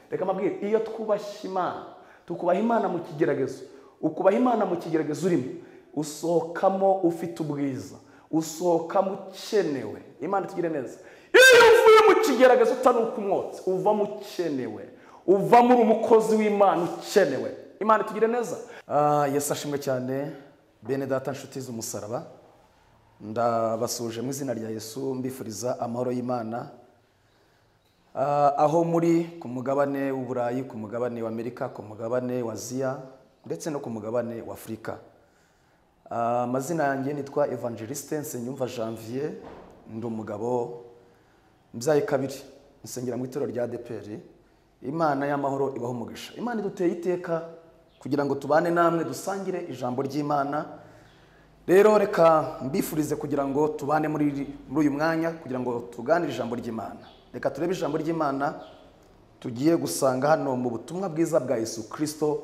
reka mbabwire iyo twubaha imana tukubaha imana mu kigeragezo ukubaha imana mu kigeragezo urimo usohokamo ufite ubwiza usohokamo ukenewe imana itugire neza iyo uvuye mu kigeragezo utanuka umwotsi uvamo ukenewe uvamo uri umukozi w'imana ukenewe imana itugire neza Ah, yesu ashimwe cyane bene data nshuti z'umusaraba ndabasuje mu izina rya yesu mbifuriza amahoro y'imana Ah, aho muri ku mugabane w'uburayi ku mugabane w'amerika ku mugabane wa aziya ndetse no ku mugabane wa afurika Ah, amazina yanjye nitwa evangeliste nsenyumva janvier ndi umugabo mbyaye kabiri nsengera mu itorero rya deperi imana y'amahoro ibaho umugisha imana iduteye iteka kugira ngo tubane namwe dusangire ijambo ry'imana rero reka mbifurize kugira ngo tubane muri iri- muri uyu mwanya kugira ngo tuganire ijambo ry'imana reka turebe ijambo ry'imana tugiye gusanga hano mu butumwa bwiza bwa yesu kirisito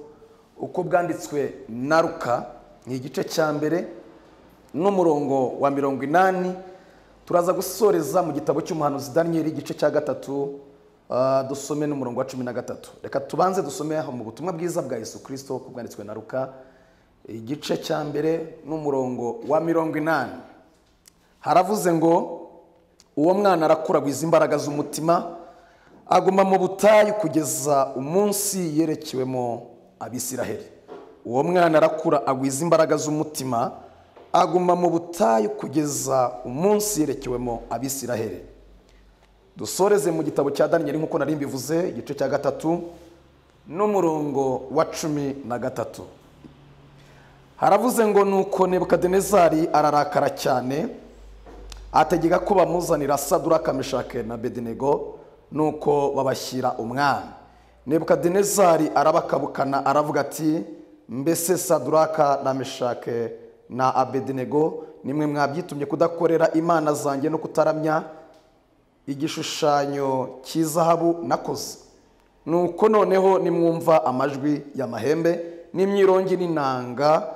uko bwanditswe na ruka ni igice cya mbere n'umurongo wa mirongo inani turaza gusoreza mu gitabo cy'umuhanuzi daniyeli igice cya gatatu ah, dusome n'umurongo wa cumi na gatatu reka tubanze dusome aho mu butumwa bwiza bwa yesu kirisito uko bwanditswe na ruka igice cya mbere n'umurongo wa mirongo inani haravuze ngo uwo mwana arakuragwiza imbaraga z'umutima aguma mu butayu kugeza umunsi yerekewemo abisiraheli uwo mwana arakura agwiza imbaraga z'umutima aguma mu butayu kugeza umunsi yerekewemo abisiraheli dusoreze mu gitabo cya daniyeli nk'uko nari mbivuze igice cya gatatu n'umurongo wa cumi na gatatu haravuze ngo nuko nebukadinezari ararakara cyane ategeka ko bamuzanira saduraka meshake na bedenego nuko babashyira umwami nebukadinezari arabakabukana aravuga ati mbese saduraka na meshake na abedenego nimwe mwabyitumye kudakorera imana zanjye no kutaramya igishushanyo cy'izahabu nakoze nuko noneho nimwumva amajwi y'amahembe n'imyirongi n'inanga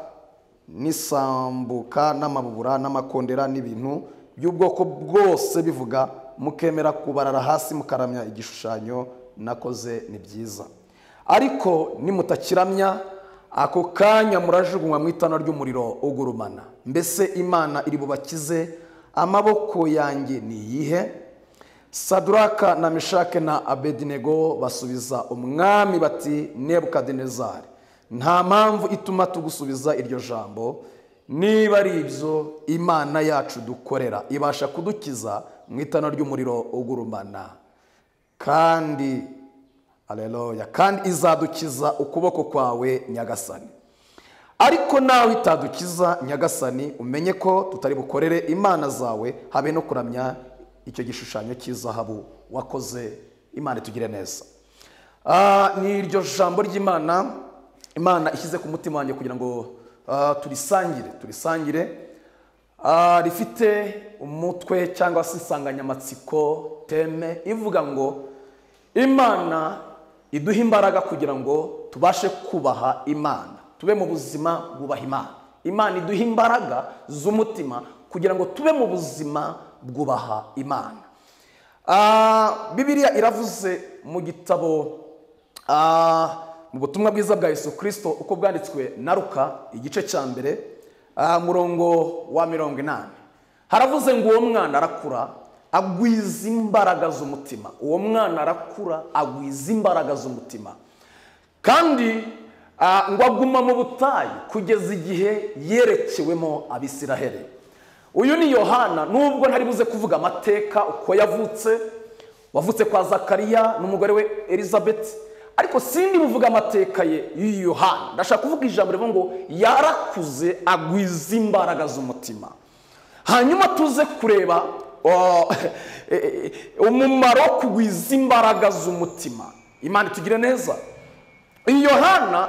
n'isambuka n'amabubura n'amakondera n'ibintu by'ubwoko bwose bivuga mukemera kubarara hasi mukaramya igishushanyo nakoze ni byiza ariko nimutakiramya ako kanya murajugunywa mu itana ry'umuriro ugurumana mbese imana iri bubakize amaboko yanjye ni iyihe saduraka na meshake na abedinego basubiza umwami bati nebukadinezari nta mpamvu ituma tugusubiza iryo jambo niba ari ibyo imana yacu dukorera ibasha kudukiza mu itana ry'umuriro ugurumana kandi aleluya kandi izadukiza ukuboko kwawe nyagasani ariko nawe itadukiza nyagasani umenye ko tutari bukorere imana zawe habe no kuramya icyo gishushanyo cy'izahabu wakoze imana itugire neza Ah, ni iryo jambo ry'imana imana ishyize ku mutima wanjye kugira ngo ah, turisangire turisangire Ah, rifite umutwe cyangwa se insanganyamatsiko teme ivuga ngo imana iduha imbaraga kugira ngo tubashe kubaha imana tube mu buzima bubaha imana imana iduha imbaraga z'umutima kugira ngo tube mu buzima bwubaha imana Ah, bibiliya iravuze mu gitabo ah, mu butumwa bwiza bwa yesu kirisito uko bwanditswe na ruka igice cya mbere ah, murongo wa mirongo inani haravuze ngo uwo mwana arakura agwiza imbaraga z'umutima uwo mwana arakura agwiza imbaraga z'umutima kandi ah, ngo aguma mu butayu kugeza igihe yerekewemo abisiraheli uyu ni yohana nubwo ntari buze kuvuga amateka uko yavutse wavutse kwa zakariya n'umugore we elizabeth ariko sindi buvuga amateka ye y'uyu yohana ndashaka kuvuga ijambo rivuga ngo yarakuze agwiza imbaraga z'umutima hanyuma tuze kureba uh, eh, eh, umumaro wo kugwiza imbaraga z'umutima imana itugire neza iyi yohana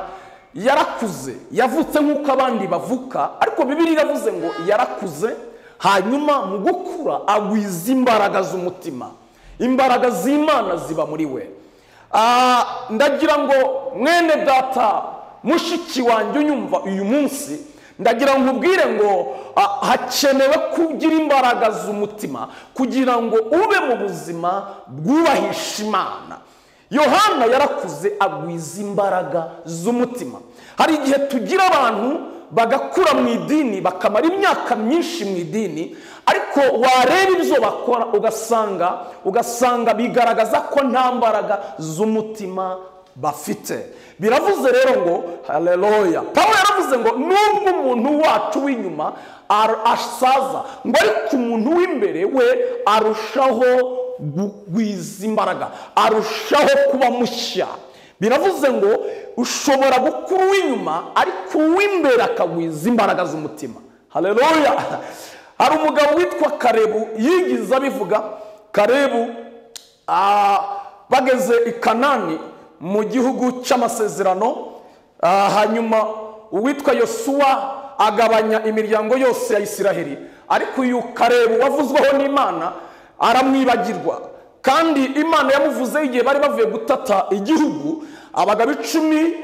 yarakuze yavutse nk'uko abandi bavuka ariko bibiri iravuze ngo yarakuze hanyuma mu gukura agwiza imbaraga z'umutima imbaraga z'imana ziba muri we Ah, ndagira ngo mwene data mushiki wanjye unyumva uyu munsi ndagira ngo nkubwire ngo ah, hakenewe kugira imbaraga z'umutima kugira ngo ube mu buzima bwubahisha imana yohana yarakuze agwiza imbaraga z'umutima hari igihe tugira abantu bagakura mu idini bakamara imyaka myinshi mu idini ariko wareba ibyo bakora ugasanga ugasanga bigaragaza ko nta mbaraga z'umutima bafite biravuze rero ngo hareroya pawulo yaravuze ngo nubwo umuntu wacu w'inyuma ar- asaza ngo ariko umuntu w'imbere we arushaho kugwiza imbaraga arushaho kuba mushya biravuze ngo ushobora gukura uw'inyuma ariko uw'imbere akagwiza imbaraga z'umutima hareroya hari umugabo witwa karebu yigiza abivuga karebu ah, bageze i kanani mu gihugu cy'amasezerano ah, hanyuma uwitwa yosuwa agabanya imiryango yose ya isiraheli ariko uyu karebu wavuzweho n'imana aramwibagirwa kandi imana yamuvuzeho igihe bari bavuye gutata igihugu abagabo icumi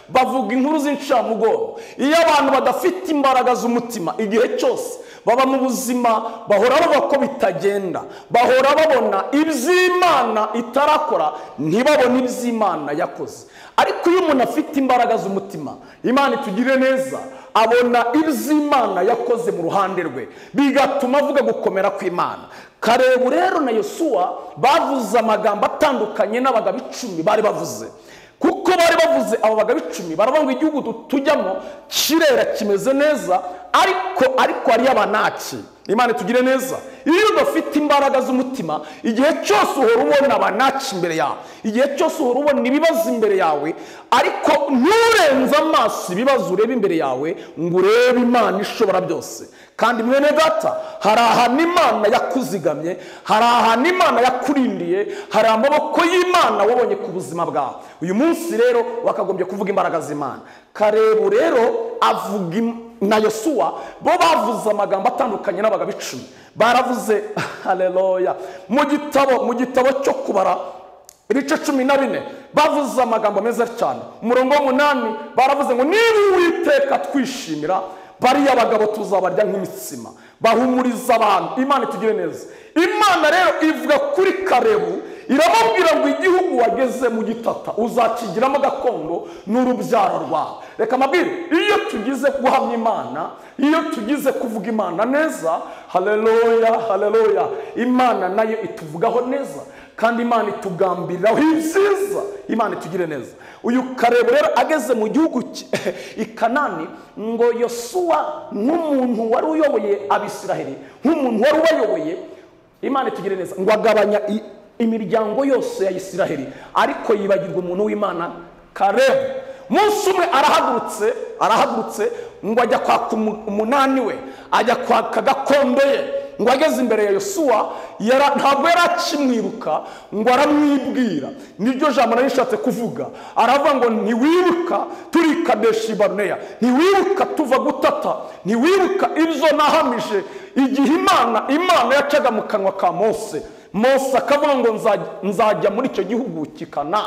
bavuga inkuru z'incamugongo iyo abantu badafite imbaraga z'umutima igihe cyose baba mu buzima bahora bavuga ko bitagenda bahora babona iby'imana itarakora ntibabone iby'imana yakoze ariko iyo umuntu afite imbaraga z'umutima imana itugire neza abona iby'imana yakoze mu ruhande rwe bigatuma avuga gukomera kw'imana karebu rero na yosuwa bavuze amagambo atandukanye n'abagabo icumi bari bavuze kuko bari bavuze abo bagabo icumi baravuga ngo igihugu tu- tujyamo kirera kimeze neza ariko ariko ari abanaki imana tugire neza iyo udafite imbaraga z'umutima igihe cyose uhora ubona abanaki imbere yawe igihe cyose uhora ubona ibibazo imbere yawe ariko nturenze amaso ibibazo ureba imbere yawe ngo urebe imana ishobora byose kandi mwene data hari ahantu imana yakuzigamye hari ahantu imana yakurindiye hari amaboko y'imana wabonye ku buzima bwawe uyu munsi rero wakagombye kuvuga imbaraga z'imana karebu rero avuga im- na yosuwa bo bavuze amagambo atandukanye n'abagabo icumi baravuze hareroya mu gitabo mu gitabo cyo kubara ibice cumi na bine bavuze amagambo meza cyane umurongo w'umunani baravuze ngo niba uwiteka twishimira bariya bagabo tuzabarya nk'imitsima bahumuriza abantu imana itugire neza imana rero ivuga kuri karebu iramubwira ngo igihugu wageze mu gitata uzakigiramo gakondo n'urubyaro rwawe reka amabwire iyo tugize guhamya imana iyo tugize kuvuga imana neza hareroya hareroya imana nayo ituvugaho neza kandi imana itugambiriraho ibyiza imana itugire neza uyu karebo rero ageze mu gihugu ki- i kanani ngo yosuwa nk'umuntu wari uyoboye abisiraheli nk'umuntu wari ubayoboye imana itugire neza ngo agabanya i- imiryango yose ya isiraheli ariko yibagirwa umuntu w'imana karebo umunsi umwe arahagurutse arahagurutse ngo ajya kwaka umu- umunani we ajya kwaka gakondo ye ngo ageze imbere ya yosuwa yara- ntabwo yari akimwibuka ngo aramwibwira niryo jambo nari nishatse kuvuga aravuga ngo ntiwibuka turi kadeshi baruneya ntiwibuka tuva gutata ntiwibuka ibyo nahamije igihe imana imana yacaga mu kanwa ka mose mose akavuga ngo nzajya- nzajya muri icyo gihugu kikana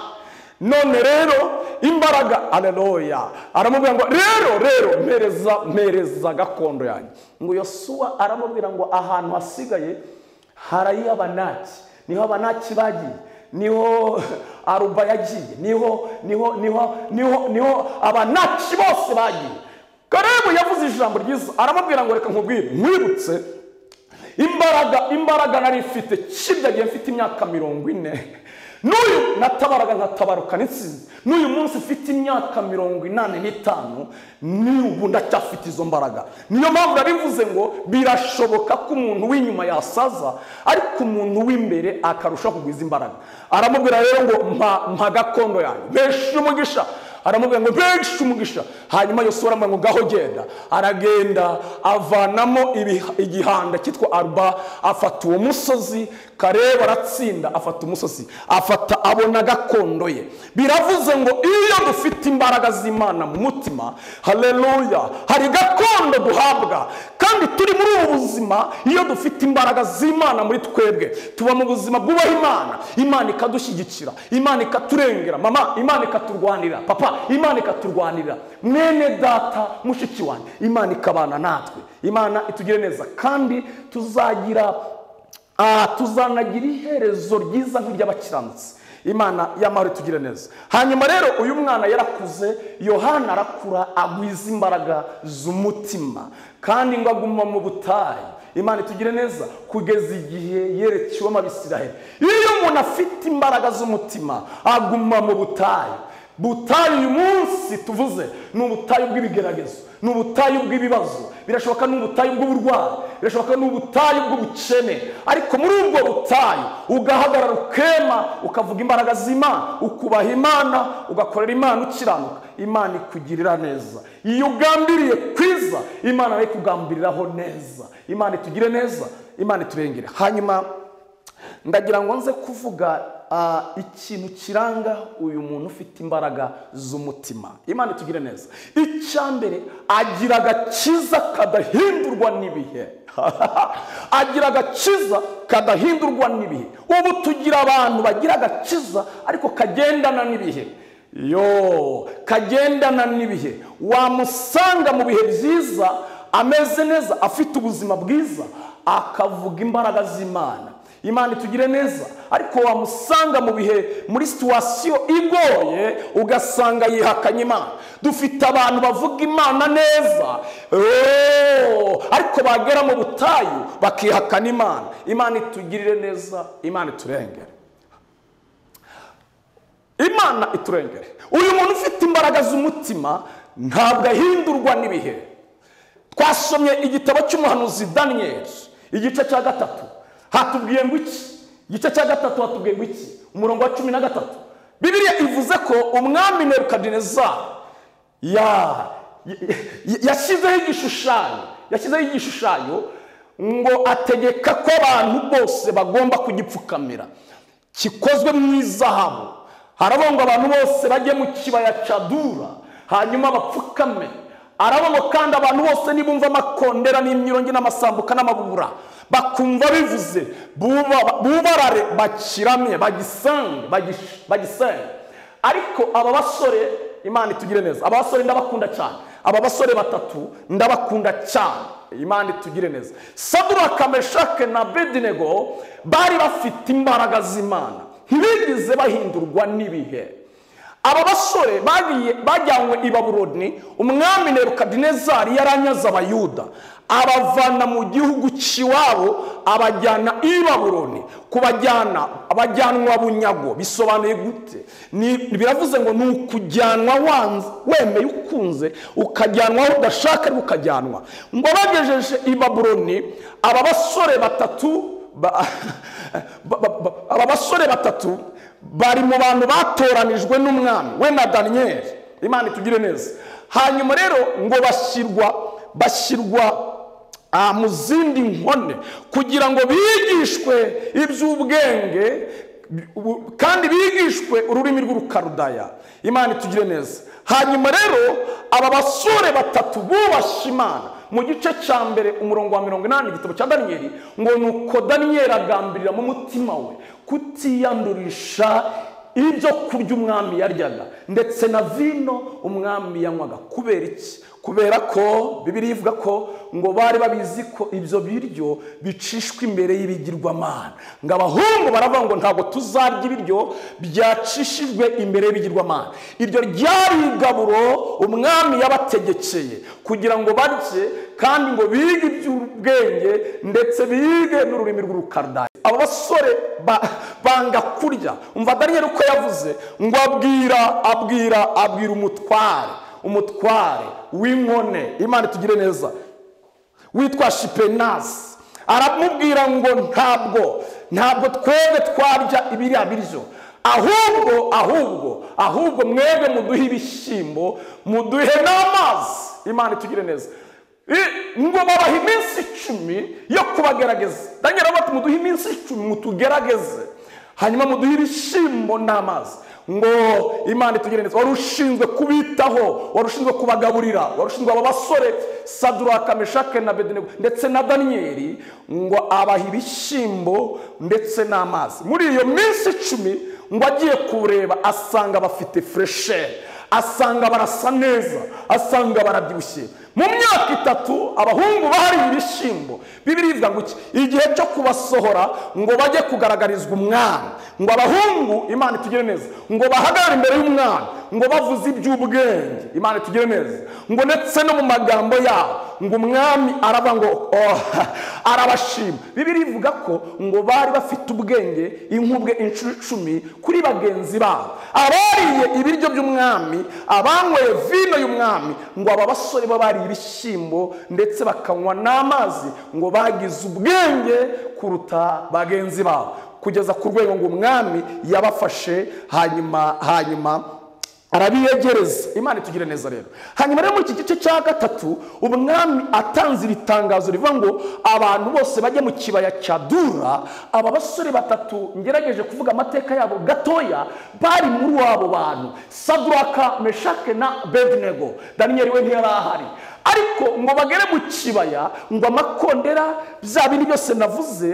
none rero imbaraga aleloya aramubwira ngo rero rero mpereza mpereza gakondo yanjye ngo yosuwa aramubwira ngo ahantu hasigaye harayo abanaki niho abanaki bagiye niho aruba yagiye niho niho niho niho niho abanaki bose bagiye karebu yavuze ijambo ryiza aramubwira ngo reka nkubwire nkwibutse imbaraga imbaraga nari mfite kirya gihe mfite imyaka mirongo ine n'uyu natabaraga nkatabaruka n'insinzi n'uyu munsi mfite imyaka mirongo inani n'itanu n'ubu ndacyafite izo mbaraga niyo mpamvu narivuze ngo birashoboka ko umuntu w'inyuma yasaza ariko umuntu w'imbere akarushaho kugwiza imbaraga aramubwira rero ngo mpa mpa gakondo yanjye mpeshe umugisha aramubwira ngo mpegeshe umugisha hanyuma yosuwa aramubwira ngo ngaho genda aragenda avanamo ibi- igihanda cyitwa aruba afata uwo musozi kareba aratsinda afata umusozi afata abona gakondo ye biravuze ngo iyo dufite imbaraga z'imana mu mutima hareruya hari gakondo duhabwa kandi turi muri ubu buzima iyo dufite imbaraga z'imana muri twebwe tuba mu buzima bwubaha imana imana ikadushyigikira imana ikaturengera mama imana ikaturwanira papa imana ikaturwanira mwene data mushiki wanjye imana ikabana natwe imana itugire neza kandi tuzagira ah, tuzanagira iherezo ryiza nk'iry'abakiranutsi imana y'amahoro itugire neza hanyuma rero uyu mwana yarakuze yohana arakura agwiza imbaraga z'umutima kandi ngo aguma mu butayu imana itugire neza kugeza igihe yerekewe abisiraheli iyo umuntu afite imbaraga z'umutima aguma mu butayu butayu uyu munsi tuvuze ni ubutayu bw'ibigeragezo ni ubutayu bw'ibibazo birashoboka ni ubutayu bw'uburwayi birashoboka ni ubutayu bw'ubukene ariko muri ubwo butayu ugahagarara ukema ukavuga imbaraga z'imana ukubaha imana ugakorera imana ukiranuka imana ikugirira neza iyo ugambiriye kwiza imana nayo ikugambiriraho neza imana itugire neza imana iturengere hanyuma ndagira ngo nze kuvuga ah, ikintu kiranga uyu muntu ufite imbaraga z'umutima imana itugire neza icya mbere agira agakiza kadahindurwa n'ibihe agira agakiza kadahindurwa n'ibihe ubu tugira abantu bagira agakiza ariko kagendana n'ibihe yo kagendana n'ibihe wamusanga mu bihe byiza ameze neza afite ubuzima bwiza akavuga imbaraga z'imana imana itugire neza ariko wamusanga mu bihe muri situwasiyo igoye ugasanga yihakanye imana dufite abantu bavuga imana neza oh, ariko bagera mu butayu bakihakana imana imana itugirire neza imana iturengere imana iturengere uyu muntu ufite imbaraga z'umutima ntabwo ahindurwa n'ibihe twasomye igitabo cy'umuhanuzi daniyeli igice cya gatatu hatubwiye ngo iki igice cya gatatu hatubwiye ngo iki umurongo wa cumi na gatatu bibiliya ivuze ko umwami nebukadinezari ya- ya- ya- yashyizeho igishushanyo yashyizeho igishushanyo ngo ategeka ko abantu bose bagomba kugipfukamira gikozwe mu izahabu haravuga ngo abantu bose bajye mu kibaya cya dura hanyuma bapfukame haravuga ngo kandi abantu bose nibumva amakondera n'imyirongi n'amasambuka n'amabura bakumva bivuze buba- bubarare bakiramye bagisange bagish- bagisenge ariko aba basore imana itugire neza aba basore ndabakunda cyane aba basore batatu ndabakunda cyane imana itugire neza saduraka meshake na bedinego bari bafite imbaraga z'imana ntibigeze bahindurwa n'ibihe aba basore bagiye- bajyanywe i babuloni umwami nebukadinezari yaranyaze abayuda abavana mu gihugu cy'iwabo abajyana i babuloni kubajyana abajyanwa bunyago bisobanuye gute Ni- biravuze ngo ni ukujyanwa wanze wemeye ukunze ukajyanwa aho udashaka ariko ukajyanwa ngo bagejeje i babuloni aba basore batatu ba- ba- ba- ba- aba basore batatu bari mu bantu batoranijwe n'umwami we na daniyeli imana itugire neza hanyuma rero ngo bashyirwa bashyirwa ah, mu zindi nkone kugira ngo bigishwe iby'ubwenge bu- kandi bigishwe ururimi rw'urukarudaya imana itugire neza hanyuma rero aba basore batatu bubashye imana mu gice cya mbere umurongo wa mirongo inani igitabo cya daniyeli ngo ni uko daniyeli agambirira mu mutima we kutiyandurisha ibyo kurya umwami yaryaga ndetse na vino umwami yanywaga kubera iki kubera ko bibiri ivuga ko ngo bari babizi ko ibyo biryo bicishwa imbere y'ibigirwamana ngo abahungu baravuga ngo ntabwo tuzarya ibiryo byacishijwe imbere y'ibigirwamana iryo ryari igaburo umwami yabategekeye kugira ngo barye kandi ngo bige iby'ubwenge ndetse bige n'ururimi rw'urukardayi aba basore ba- banga kurya umva daniyeli uko yavuze ngo abwira abwira abwira umutware umutware w'inkone imana itugire neza witwa shipenasi aramubwira ngo ntabwo ntabwo twebwe twarya ibiriya biryo ahubwo ahubwo ahubwo mwebwe muduhe ibishyimbo muduhe n'amazi imana itugire neza I- ngo babaha iminsi icumi yo kubagerageza daniel bati muduhe iminsi icumi mutugerageze hanyuma muduhe ibishyimbo n'amazi ngo imana itugire neza wari ushinzwe kubitaho wari ushinzwe kubagaburira wari ushinzwe aba basore saduraka meshake na bedenego ndetse na daniyeli ngo abaha ibishyimbo ndetse n'amazi muri iyo minsi icumi ngo agiye kureba asanga bafite fureshere asanga barasa neza asanga barabyibushye mu myaka itatu abahungu bahariye ibishyimbo bibiribwa ngo iki igihe cyo kubasohora ngo bajye kugaragarizwa umwana ngo abahungu imana itugire neza ngo bahagarare imbere y'umwana ngo bavuze iby'ubwenge imana itugire neza ngo ndetse no mu magambo yabo ngo umwami araba ngo oh, arabashima bibiri ivuga ko ngo bari bafite ubwenge inkubwe inshuro icumi kuri bagenzi babo abariye ibiryo by'umwami abanyweye vino y'umwami ngo aba basore bo bariye ibishyimbo ndetse bakanywa n'amazi ngo bagize ubwenge kuruta bagenzi babo kugeza ku rwego ngo umwami yabafashe hanyuma hanyuma arabiyegereza imana itugire neza rero hanyuma rero muri iki gice cya gatatu umwami atanze iri tangazo rivuga ngo abantu bose bajye mu kibaya cya dura aba basore batatu ngerageje kuvuga amateka yabo gatoya bari muri abo bantu saduraka meshake na bevinego daniyeli we ntiyari ahari ariko ngo bagere mu kibaya ngo amakondera bya bindi byose navuze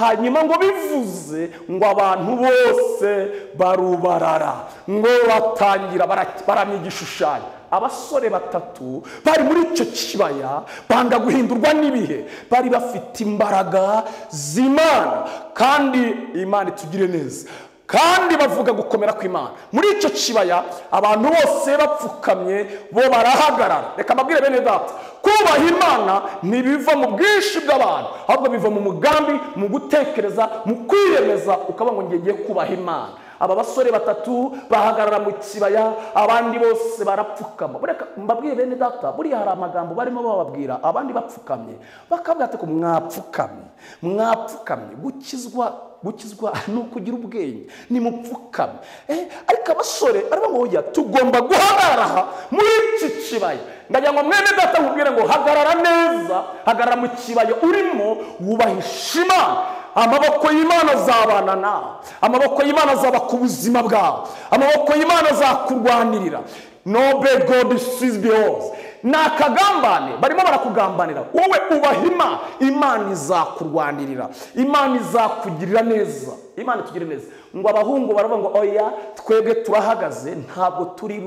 hanyuma ngo bivuze ngo abantu bose barubarara ngo batangira bara- baramya igishushanyo abasore batatu bari muri icyo kibaya banga guhindurwa n'ibihe bari bafite imbaraga z'imana kandi imana itugire neza kandi bavuga gukomera kw'imana muri icyo kibaya abantu bose bapfukamye bo barahagarara reka mbabwire bene data kubaha imana ntibiva mu bwinshi bw'abantu ahubwo biva mu mugambi mu gutekereza mu kwiyemeza ukaba ngo ngiye kubaha imana aba basore batatu bahagarara mu kibaya abandi bose barapfukama Bureka mbabwiye bene data buriya hari amagambo barimo bababwira abandi bapfukamye bakabwira ati ko mwapfukamye mwapfukamye gukizwa gukizwa ni ukugira ubwenge ni mupfukame Eh, ariko abasore aravuga ngo oya tugomba guhagarara aha muri iki kibaya ndagira ngo mwene data nkubwire ngo hagarara neza hagarara mu kibaya urimo wubahisha imana amaboko y'imana azabana nawe amaboko y'imana azaba ku buzima bwawe amaboko y'imana azakurwanirira nobe godi sizbi hose ni akagambane barimo barakugambanira wowe ubaha imana imana izakurwanirira imana izakugirira neza imana itugire neza ngo abahungu baravuga ngo oya twebwe turahagaze ntabwo turi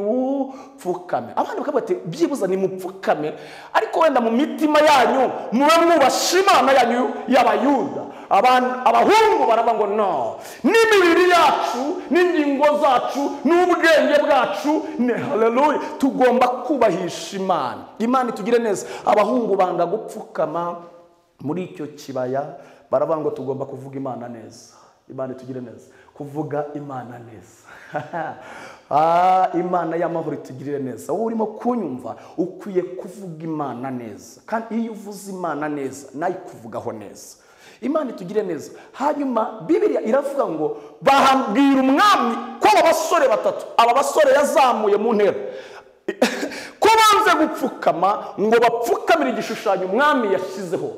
bupfukame abandi bakavuga bati byibuze ni mupfukame ariko wenda mu mitima yanyu mube mwubasha imana yanyu y'abayuda Aban- abahungu baravuga ngo no n'imibiri yacu n'ingingo zacu n'ubwenge bwacu ni haleluya tugomba kubahisha imana imana itugire neza abahungu banga gupfukama muri icyo kibaya baravuga ngo tugomba kuvuga imana neza imana itugire neza kuvuga imana neza Ah, imana y'amahoro itugirire neza wowe urimo kunyumva ukwiye kuvuga imana neza kandi iyo uvuze imana neza nayo ikuvugaho neza imana itugire neza hanyuma bibiliya iravuga ngo bahabwira umwami ko aba basore batatu aba basore yazamuye mu ntera ko banze gupfukama ngo bapfukamire igishushanyo umwami yashyizeho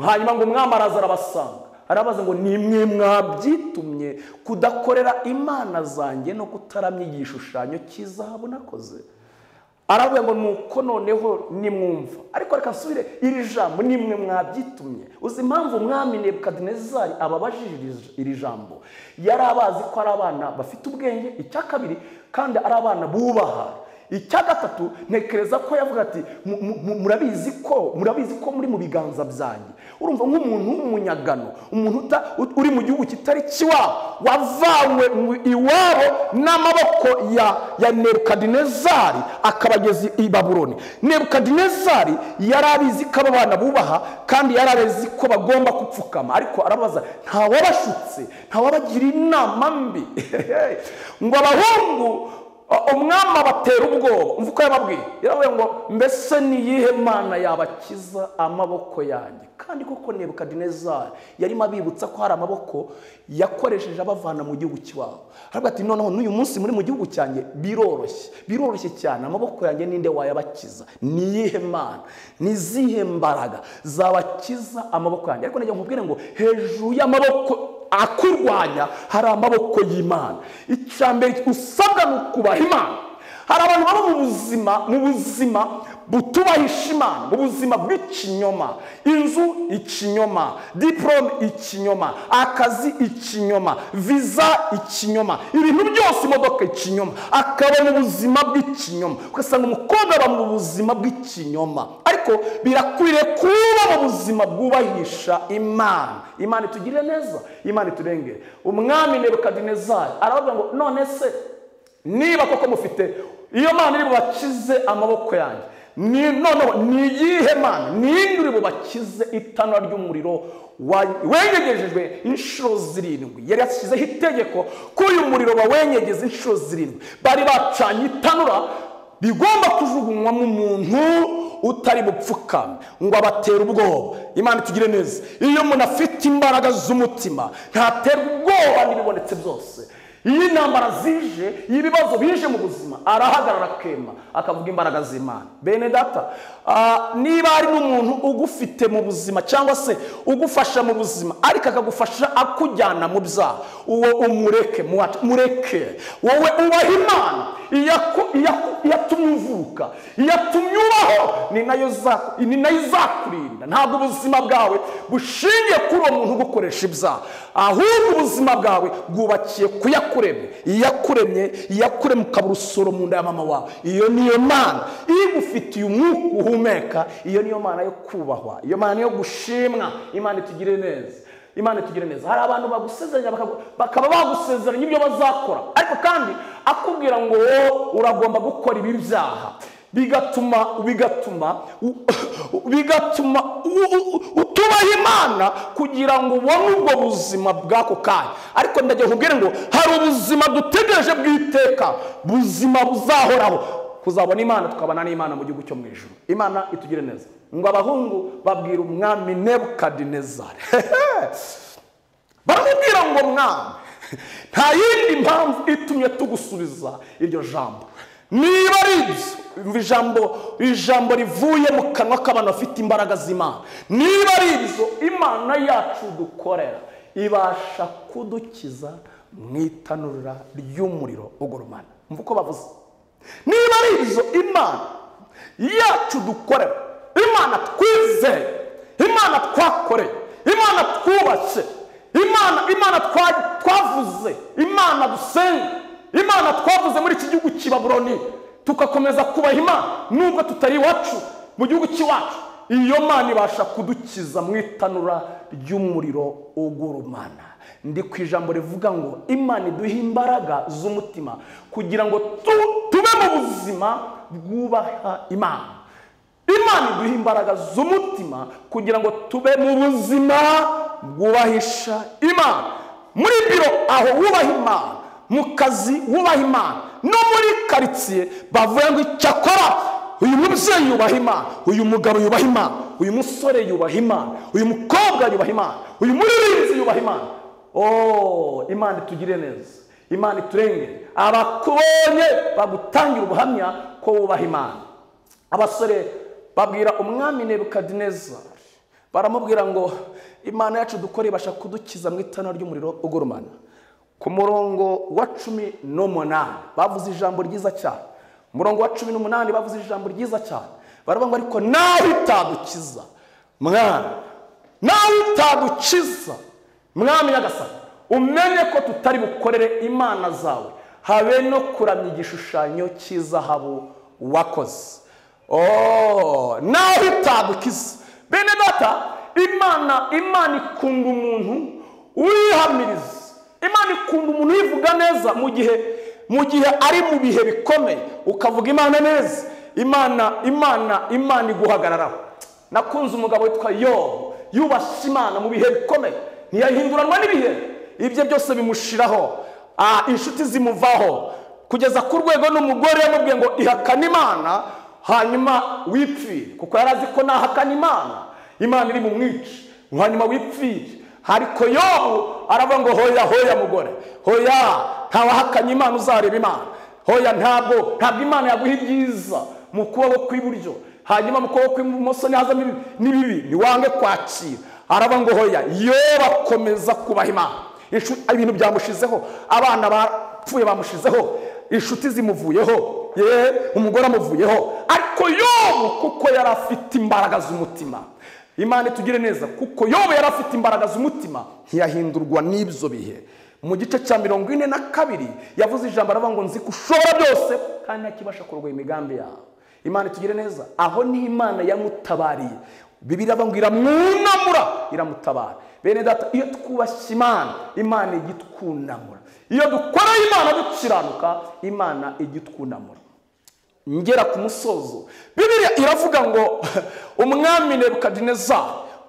hanyuma ngo umwami araza arabasanga arabaza ngo ni mwe mwabyitumye kudakorera imana zanjye no kutaramya igishushanyo cy'izahabu nakoze aravuga ngo nuko noneho nimwumva ariko reka nsubire iri jambo nimwe mwabyitumye uzi impamvu umwami nebukadinezari ababajije iri- iri jambo yari abazi ko ari abana bafite ubwenge icya kabiri kandi ari abana bubaha icya gatatu ntekereza ko yavuga ati "Mu- mu- mu- murabizi ko murabizi ko muri mu biganza byanjye urumva nk'umuntu w'umunyagano umuntu uta- ut- uri mu gihugu kitari kiwabo wavanywe mu- iwabo n'amaboko ya ya nebukadinezari akabageza i babuloni nebukadinezari yari abizi ko aba bana bubaha kandi yari abizi ko bagomba gupfukama ariko arabaza ntawabashutse ntawabagiriye inama mbi ngo abahungu umwami abatera ubwoba umva uko yababwiye yaravuga ngo mbese ni iyihe mana yabakiza amaboko yanjye kandi koko nebukadinezari yarimo abibutsa ko hari amaboko yakoresheje abavana mu gihugu cy'iwabo aravuga ati noneho n'uyu munsi muri mu gihugu cyanjye biroroshye biroroshye cyane amaboko yanjye ninde wayabakiza ni iyihe mana ni izihe mbaraga zabakiza amaboko yanjye ariko nagira ngo nkubwire ngo hejuru y'amaboko akurwanya hari amaboko y'imana icya mbere usabwa ni ukubaha imana hari abantu baba mu buzima mu buzima butubahisha imana mu buzima bw'ikinyoma inzu ikinyoma diporome ikinyoma akazi ikinyoma viza ikinyoma ibintu byose imodoka ikinyoma akaba mu buzima bw'ikinyoma ugasanga umukobwa aba mu buzima bw'ikinyoma ariko birakwiriye kuba mu buzima bwubahisha imana imana itugirire neza imana iturengere umwami nebukadinezari aravuga ngo none se niba koko mufite iyo mana iri bubakize amaboko yanjye ni noneho ni iyihe mana ni iyindi uri bubakize itanura ry'umuriro wengegejejwe inshuro zirindwi yari yashyizeho itegeko ko uyu muriro bawengegeza inshuro zirindwi bari bacanye itanura rigomba kujugunywamo umuntu utari bupfukame ngo abatere ubwoba imana itugire neza iyo umuntu afite imbaraga z'umutima ntaterwa ubwoba n'ibibonetse byose iyo intambara zije iyo ibibazo bije mu buzima arahagarara akema akavuga imbaraga z'imana bene data ah, niba ari n'umuntu ugufite mu buzima cyangwa se ugufasha mu buzima ariko akagufasha akujyana mu byaha uwo umureke muwace- mureke wowe ubaha imana iyaku- iyaku- iyatumye uvuka iyatumye ubaho ni nayo za- ni nayo izakurinda ntabwo ubuzima bwawe bushingiye kuri uwo muntu ugukoresha ibyaha ahubwo ubuzima bwawe bwubakiye ku yakuremye iyakuremye iyakuremye ukaba urusoro mu nda ya mama wawe iyo niyo mana igufitiye umwuka uhumeka iyo niyo mana yo kubahwa iyo mana yo gushimwa imana itugire neza imana itugire neza hari abantu bagusezeranya bakagu- bakaba bagusezeranya ibyo bazakora ariko kandi akubwira ngo wowe uragomba gukora ibi byaha bigatuma bigatuma bigatuma u- u- utubaha imana kugira ngo ubone ubwo buzima bw'ako kanya ariko ndagira nkubwire ngo hari ubuzima dutegereje bw'iteka buzima buzahoraho kuzabona imana tukabana n'imana mu gihugu cyo mu ijoro imana itugire neza ngo abahungu babwira umwami nebukadinezari baramubwira ngo mwami nta yindi mpamvu itumye tugusubiza iryo jambo niba ari ibyo umva ijambo ijambo rivuye mu kanwa k'abantu bafite imbaraga z'imana niba ari ibyo imana yacu dukorera ibasha kudukiza mu itanura ry'umuriro ugurumana mva uko bavuze niba ari ibyo imana yacu dukorera imana twizeye imana twakoreye imana twubatse imana imana twa- twavuze imana dusenga imana twavuze muri iki gihugu cy'i baburoni tugakomeza kubaha imana nubwo tutari iwacu mu gihugu cy'iwacu iyo mana ibasha kudukiza mu itanura ry'umuriro ugurumana ndi ku ijambo rivuga ngo imana iduhe imbaraga z'umutima kugira ngo tu- tube mu buzima bwubaha imana imana iduha imbaraga z'umutima kugira ngo tube mu buzima bwubahisha imana muri biro aho wubaha imana mu kazi wubaha imana no muri karitsiye bavuga ngo icyakora uyu mubyeyi yubaha imana uyu mugabo yubaha imana uyu musore yubaha imana uyu mukobwa yubaha imana uyu muririmbyi yubaha imana Oh, imana itugire neza imana iturengere abakubonye bagutangira ubuhamya ko wubaha imana abasore babwira umwami nebukadinezari baramubwira ngo imana yacu dukora ibasha kudukiza mu itana ry'umuriro ugurumana ku murongo wa cumi n'umunani bavuze ijambo ryiza cyane ku murongo wa cumi n'umunani bavuze ijambo ryiza cyane baravuga ngo ariko nawe itadukiza mwana nawe itadukiza mwami nyagasani umenye ko tutari bukorere imana zawe habe no kuramya igishushanyo cy'izahabu wakoze Oh, naho itagukiza bene data imana imana ikunda umuntu wihamiriza imana ikunda umuntu uyivuga neza mu gihe mu gihe ari mu bihe bikomeye ukavuga imana neza imana imana imana iguhagararaho nakunze umugabo witwa yobu yubashye imana mu bihe bikomeye ntiyahinduranwa n'ibihe ibye byose bimushiraho Ah, inshuti zimuvaho kugeza ku rwego n'umugore yamubwiye ngo ihakane imana hanyuma wipfire kuko yari azi ko nahakana imana imana iri bumwice hanyuma wipfire ariko yobu aravuga ngo hoya hoya mugore hoya ntawahakanye imana uzareba imana hoya ntabwo ntabwo imana yaguha ibyiza mu kuboko kw'iburyo hanyuma mu kuboko kw'ibumoso nihazamo ibi- n'ibibi ntiwange kwakira aravuga ngo hoya yoba akomeza kubaha imana Inshu- ibintu byamushizeho abana bapfuye bamushizeho inshuti zimuvuyeho yeee umugore amuvuyeho ariko yobu kuko yari afite imbaraga z'umutima imana itugire neza kuko yobu yari afite imbaraga z'umutima ntiyahindurwa n'ibyo bihe mu gice cya mirongo ine na kabiri yavuze ijambo aravuga ngo nzi ko ushobora byose kandi ntakibasha kurwanya imigambi yawe imana itugire neza aho ni imana yamutabariye bibiri ngo iramwunamura iramutabara bene data iyo twubashye imana imana ijya itwunamura iyo dukoreye imana dukiranuka imana ijya itwunamura ngera ku musozo bibiriya iravuga ngo umwami nebukadineza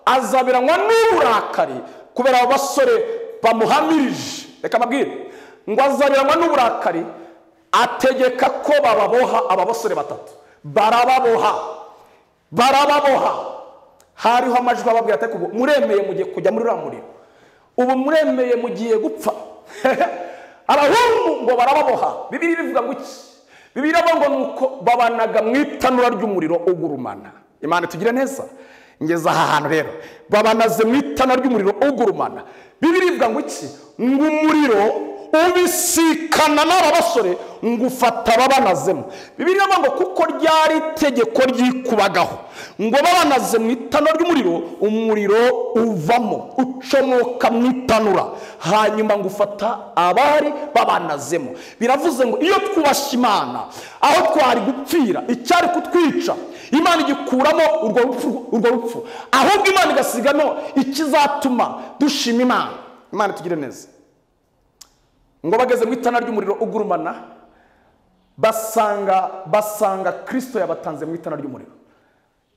azabiranywa n'uburakari kubera abo basore bamuhamirije reka mbabwire ngo azabiranywa n'uburakari ategeka ko bababoha aba basore batatu barababoha barababoha hariho amajwi ababwira ati ubu muremeye mugiye kujya muri uriya muriro ubu muremeye mugiye gupfa arahungu ngo barababoha bibiri bivuga ngo iki bibiri avuga ngo nuko babanaga mu itanura ry'umuriro ugurumana imana tugire neza ngeze aha hantu rero babanaze mu itanura ry'umuriro ugurumana bibiri bivuga ngo iki ngo umuriro ubisikana n'aba basore ngo ufata ababanazemo bibiri ngo kuko ryari itegeko ryikubagaho ngo babanaze mu itanura ry'umuriro umuriro uvamo ucomoka mu itanura hanyuma ngo ufata abari babanazemo biravuze ngo iyo twubashye imana aho twari gupfira icyari kutwica imana igikuramo urwo rupfu urwo rupfu ahubwo imana igasigamo ikizatuma dushima imana imana tugire neza ngo bageze mu itana ry'umuriro ugurumana basanga basanga kirisito yabatanze mu itana ry'umuriro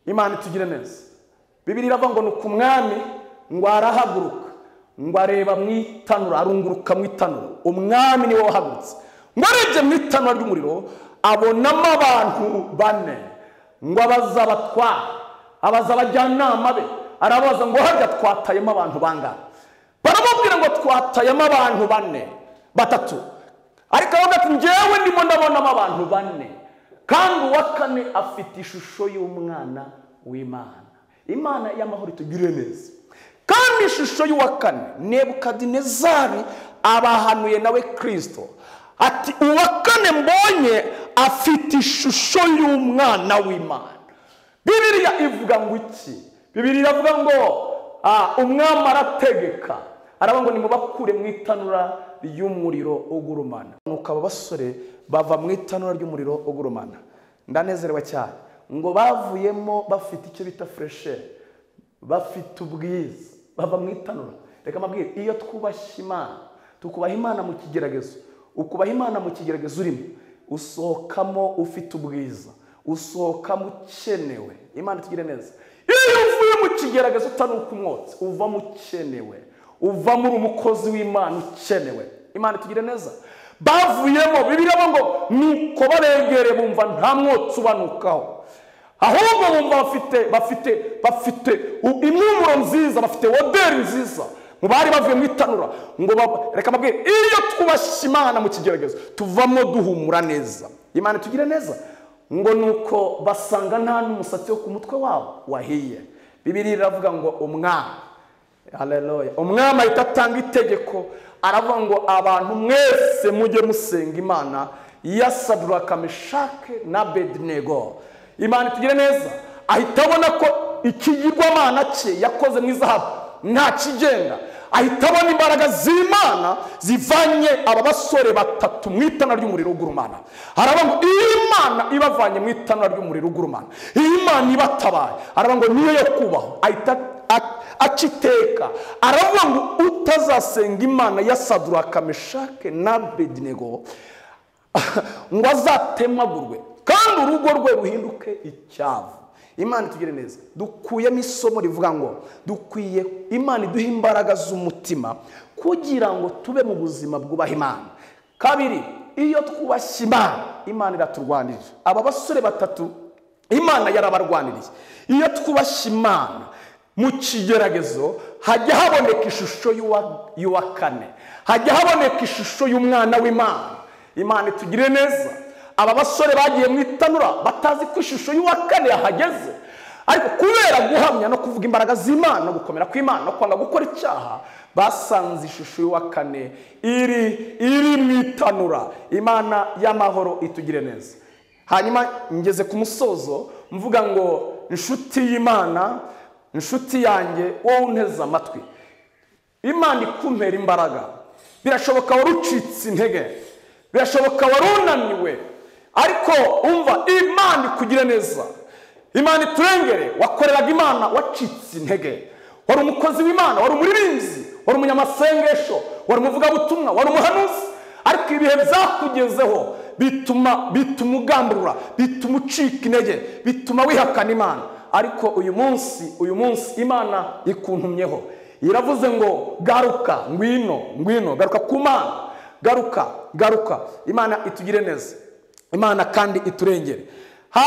imana itugire neza bibiri iravuga ngo ni ku mwami ngo arahaguruka ngo areba mu itanura arunguruka mu itanura umwami niwe wahagurutse ngo arebye mu itanura ry'umuriro abonamo abantu bane ngo abaza abatwara abaza abajyanama be arabaza ngo harya twatayemo abantu bangana baramubwira ngo twatayemo abantu bane batatu ariko aravuga ati ngewe ndimo ndabonamo abantu bane kandi uwa kane afite ishusho y'umwana w'imana imana y'amahoro itugirire neza kandi ishusho y'uwa kane nebukadinezari abahanuye nawe kirisito ati uwa kane mbonye afite ishusho y'umwana w'imana bibiriya ivuga ngo iki bibiriya iravuga ngo umwami arategeka aravuga ngo nimubakure mu itanura ry'umuriro ugurumana nuko aba basore bava mu itanura ry'umuriro ugurumana ndanezerewe cyane ngo bavuyemo bafite icyo bita furesheri bafite ubwiza bava mu itanura reka mbabwire iyo twubashye imana tukubaha imana mu kigeragezo ukubaha imana mu kigeragezo urimo usohokamo ufite ubwiza usohokamo ukenewe imana itugire neza iyo uvuye mu kigeragezo utanuka umwotsi uvamo ukenewe uvamo uri umukozi w'imana ukenewe imana itugire neza bavuyemo bibiramo ngo nuko baregere bumva nta mwotsi ubanukaho ahubwo bumva bafite bafite bafite impumuro nziza bafite oderi nziza mu bari bavuye mu itanura ngo reka mbabwire iyo twubashye imana mu kigeragezo tuvamo duhumura neza imana itugire neza ngo nuko basanga nta n'umusatsi wo ku mutwe wabo wahiye bibiri iravuga ngo umwana haleluya umwami ahita atanga itegeko aravuga ngo abantu mwese mujye musenga imana yasadura kameshake na bedinego imana itugire neza ahita abona ko ikigirwamana cye yakoze mu izahabu nta kigenda ahita abona imbaraga z'imana zivanye aba basore batatu mu itana ry'umuriro ugurumana aravuga ngo iyo imana ibavanye mu itana ry'umuriro ugurumana iyo imana ibatabaye aravuga ngo niyo yo kubaho ahita aciteka aravuga ngo utazasenga imana ya sadura kameshake na bedinego ngo azatemagurwe kandi urugo rwe ruhinduke icyavu imana itugire neza dukuyemo isomo rivuga ngo dukwiye imana iduha imbaraga z'umutima kugira ngo tube mu buzima bwubaha imana kabiri iyo twubashye imana imana iraturwanirira aba basore batatu imana yarabarwaniriye iyo twubashye imana mu kigeragezo hajya haboneka ishusho y'uwa kane hajya haboneka ishusho y'umwana w'imana imana itugire neza aba basore bagiye mu itanura batazi ko ishusho y'uwa kane yahageze ariko kubera guhamya no kuvuga imbaraga z'imana no gukomera kw'imana no kwanga gukora icyaha basanze ishusho y'uwa kane iri iri mu itanura imana y'amahoro itugire neza hanyuma ngeze ku musozo mvuga ngo inshuti y'imana inshuti yanjye wowe unteze amatwi imana ikumpera imbaraga birashoboka wari ucitse intege birashoboka wari unaniwe ariko umva imana ikugire neza imana iturengere wakoreraga imana wacitse intege wari umukozi w'imana wari umuririmbyi wari umunyamasengesho wari umuvugabutumwa wari umuhanuzi ariko ibihe byakugezeho bituma bituma ugamburura bituma ucika intege bituma wihakana imana ariko uyu munsi uyu munsi imana ikuntumyeho iravuze ngo garuka ngwino ngwino garuka ku mana garuka garuka imana itugire neza imana kandi iturengere ha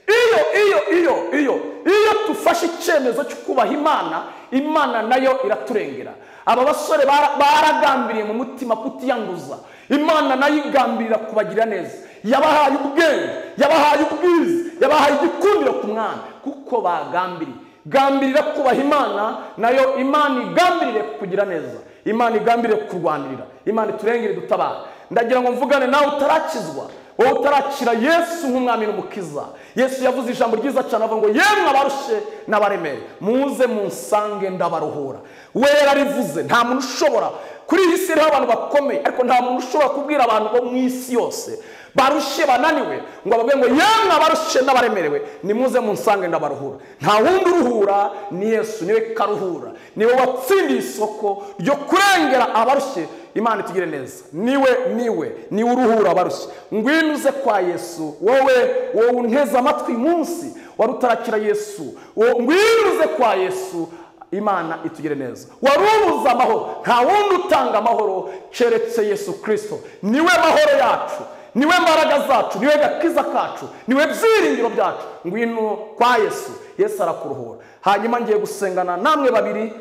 iyo iyo iyo iyo iyo dufashe icyemezo cyo kubaha imana imana nayo iraturengera aba basore baragambiriye mu mutima kutiyanduza imana nayo igambirira kubagira neza yabahaye ubwenge yabahaye ubwiza yabahaye igikundiro ku mwana kuko bagambiriye gambirira kubaha imana nayo imana igambirire kugira neza imana igambirire kurwanirira imana iturengere dutabara ndagira ngo mvugane nawe utarakizwa wowe utarakira yesu nk'umwami n'umukiza yesu yavuze ijambo ryiza cyane avuga ngo yemwe abarushe n'abaremere muze munsange ndabaruhura wera rivuze nta muntu ushobora kuri iyi si iriho abantu bakomeye ariko nta muntu ushobora kubwira abantu bo mu isi yose barushe bananiwe ngo bababwire ngo yemwe abarushe n'abaremerewe nimuze munsange ndabaruhura nta wundi uruhura ni yesu niwe karuhura niwe watsindiye isoko ryo kurengera abarushye imana itugire neza niwe niwe niwe uruhura abarushye ngwino uze kwa yesu wowe wowe unteze amatwi munsi wari utarakira yesu ngwino uze kwa yesu imana itugire neza wari ubuze amahoro nta wundi utanga amahoro keretse yesu kirisito niwe mahoro yacu niwe mbaraga zacu niwe gakiza kacu niwe byiringiro byacu ngwino kwa yesu yesu arakuruhura hanyuma ngiye gusengana namwe babiri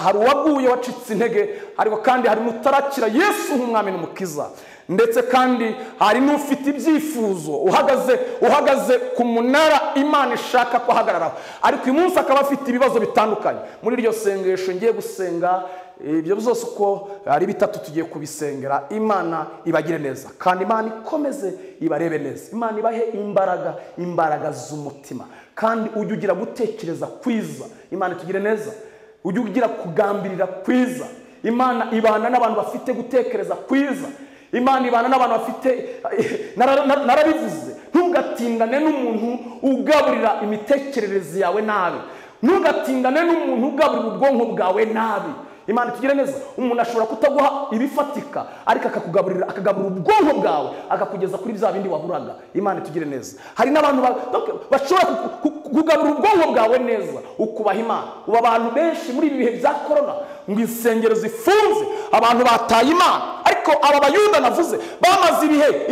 hari uwaguye wacitse intege ariko kandi hari n'utarakira yesu nk'umwami n'umukiza ndetse kandi hari n'ufite ibyifuzo uhagaze uhagaze ku munara imana ishaka ko ahagararaho ariko uyu munsi akaba afite ibibazo bitandukanye muri iryo sengesho ngiye gusenga ibyo byose uko ari bitatu tugiye kubisengera imana ibagire neza kandi imana ikomeze ibarebe neza imana ibahe imbaraga imbaraga z'umutima kandi ujye ugira gutekereza kwiza imana itugire neza ujye ugira kugambirira kwiza imana ibana n'abantu bafite gutekereza kwiza imana ibana n'abantu bafite narabivuze ntugatindane n'umuntu ugaburira imitekerereze yawe nabi ntugatindane n'umuntu ugaburira ubwonko bwawe nabi imana itugire neza umuntu ashobora kutaguha ibifatika ariko akakugaburira akagaburira ubwonko bwawe akakugeza kuri bya bindi waburaga imana itugire neza hari n'abantu bashobora kugaburira ubwonko bwawe neza ukubaha imana ubu abantu benshi muri ibi bihe bya korona ngo insengero zifunze abantu bataye imana ariko aba bayuda navuze bamaze ibihe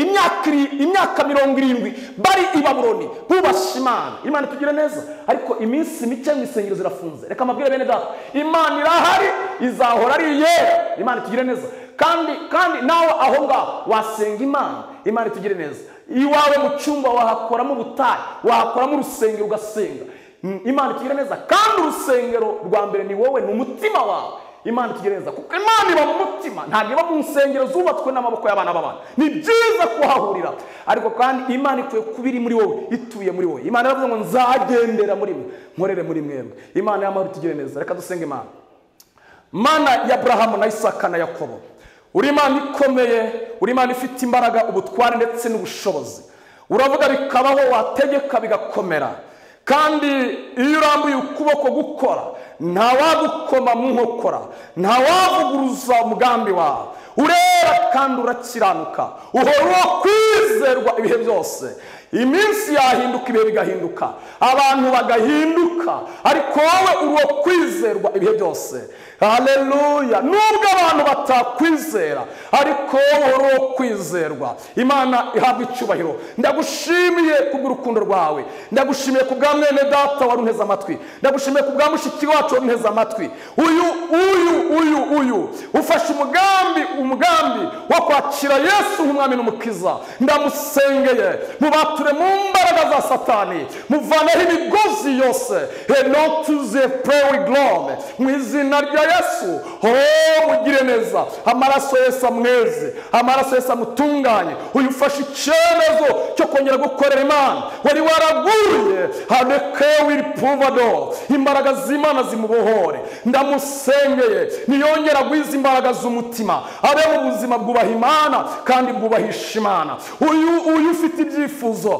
imyaka mirongo irindwi bari i baburoni bubasha imana imana itugire neza ariko iminsi mike mu isengero zirafunze reka amabwire bene data imana irahari izahora ari iyera imana itugire neza kandi kandi nawe aho ngaho wasenga imana imana itugire neza iwawe mu cyumba wahakoramo ubutayu wahakoramo urusengero ugasenga imana itugire neza kandi urusengero rwa mbere ni wowe ni umutima wawe imana itugereza kuko imana iba mu mutima ntabwo iba mu nsengero zubatswe n'amaboko y'abana b'abana ni byiza kuhahurira ariko kandi imana ikwiye kuba iri muri wowe ituye muri wowe imana iravuga ngo nzagendera muri mwe nkorere muri mwebwe imana y'amahoro itugire neza reka dusenge imana mana ya burahamu na isaka na yakobo uri imana ikomeye uri imana ifite imbaraga ubutware ndetse n'ubushobozi uravuga bikabaho wategeka bigakomera kandi iyo urambuye ukuboko gukora ntawagukoma mu nkokora ntawavuguruza umugambi wawe urera kandi urakiranuka uhora kwizerwa ibihe byose iminsi yahinduka ibihe bigahinduka abantu bagahinduka ariko wowe uri kwizerwa ibihe byose hareruya nubwo abantu batakwizera ariko wowe uri kwizerwa imana ihabwa icyubahiro ndagushimiye kubw'urukundo rwawe ndagushimiye ku bwa mwene data wari unteze amatwi ndagushimiye ku bwa mushiki wacu wari unteze amatwi uyu uyu uyu uyu ufashe umugambi umugambi wo kwakira yesu nk'umwami n'umukiza ndamusengeye mubature mu mbaraga za satani muvaneho imigozi yose henotuze purewi gorome mu izina rya yesu ho mugire neza amaraso yesu amweze amaraso yesu amutunganye uyu ufashe icyemezo cyo kongera gukorera imana wari waraguye haneke wiri puvado imbaraga z'imana zimubohore ndamusengeye niyongera guhiza imbaraga z'umutima abe mu buzima bwubaha imana kandi bwubahisha imana uyu uyu ufite ibyifuzo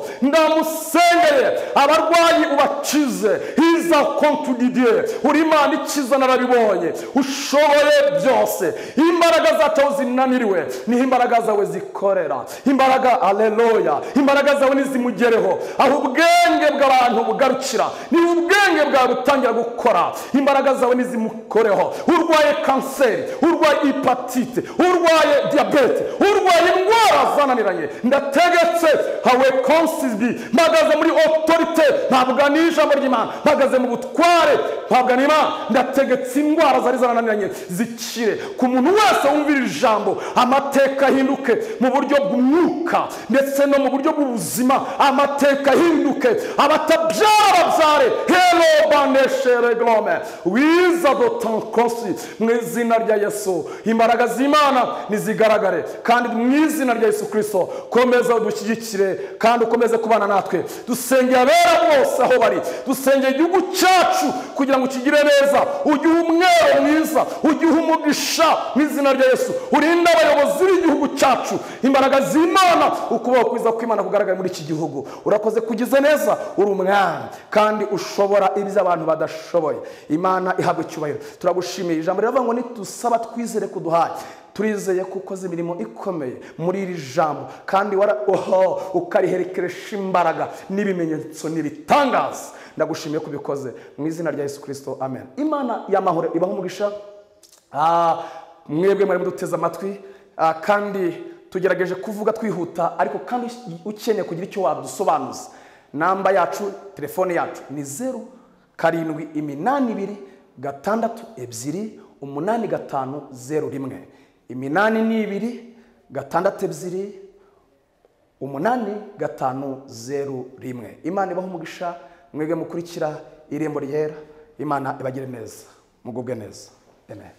ndamusengeye abarwayi ubakize hiza kontudidiye uri imana ikiza narabibonye ushoboye byose imbaraga zacu aho zinaniriwe niho imbaraga zawe zikorera imbaraga aleluya imbaraga zawe nizimugereho aho ubwenge bw'abantu bugarukira niho ubwenge bwawe butangira gukora imbaraga zawe nizimukoreho urwaye kanseri urwaye ipatite urwaye diyabete urwaye indwara zananiranye ndategetse hawe konsibi mpagaze muri otorite ntabwa n'ijambo ry'imana mpagaze mu butware ntabwa n'imana ndategetse indwara zari zananiranye zikire ku muntu wese wumvira ijambo amateka ahinduke mu buryo bw'umwuka ndetse no mu buryo bw'ubuzima amateka ahinduke abatabyara babyare hero baneshere gorome wiza dotankosi mu izina rya yesu imbaraga z'imana nizigaragare kandi mu izina rya yesu kirisito komeza udushyigikire kandi ukomeze kubana natwe dusengeye abera bose aho bari dusengeye igihugu cyacu kugira ngo kigire neza ugihe umwero mwiza ugihe umugisha mu izina rya yesu urinde abayobozi b'igihugu cyacu imbaraga z'imana ukubaho kwiza kw'imana kugaragara muri iki gihugu urakoze kugize neza uri umwami kandi ushobora ibyo abantu badashoboye imana ihabwa icyubahiro turagushimiye ijambo riravuga ngo nitusaba twizere kuduhaye turizeye ko ukoze imirimo ikomeye muri iri jambo kandi wara oho ukariherekeresha imbaraga n'ibimenyetso n'ibitangaza ndagushimiye ko ubikoze mu izina rya yesu kirisito amen imana y'amahoro ibaho umugisha Ah, mwebwe mwari muduteze amatwi Ah, kandi tugerageje kuvuga twihuta ariko kandi ukeneye kugira icyo wadusobanuza namba yacu telefone yacu ni zeru karindwi iminani ibiri gatandatu ebyiri umunani gatanu zeru rimwe iminani ni ibiri gatandatu ebyiri umunani gatanu zeru rimwe imana ibaho umugisha mwebwe mukurikira irembo ryera imana ibagire neza mugubwe neza amen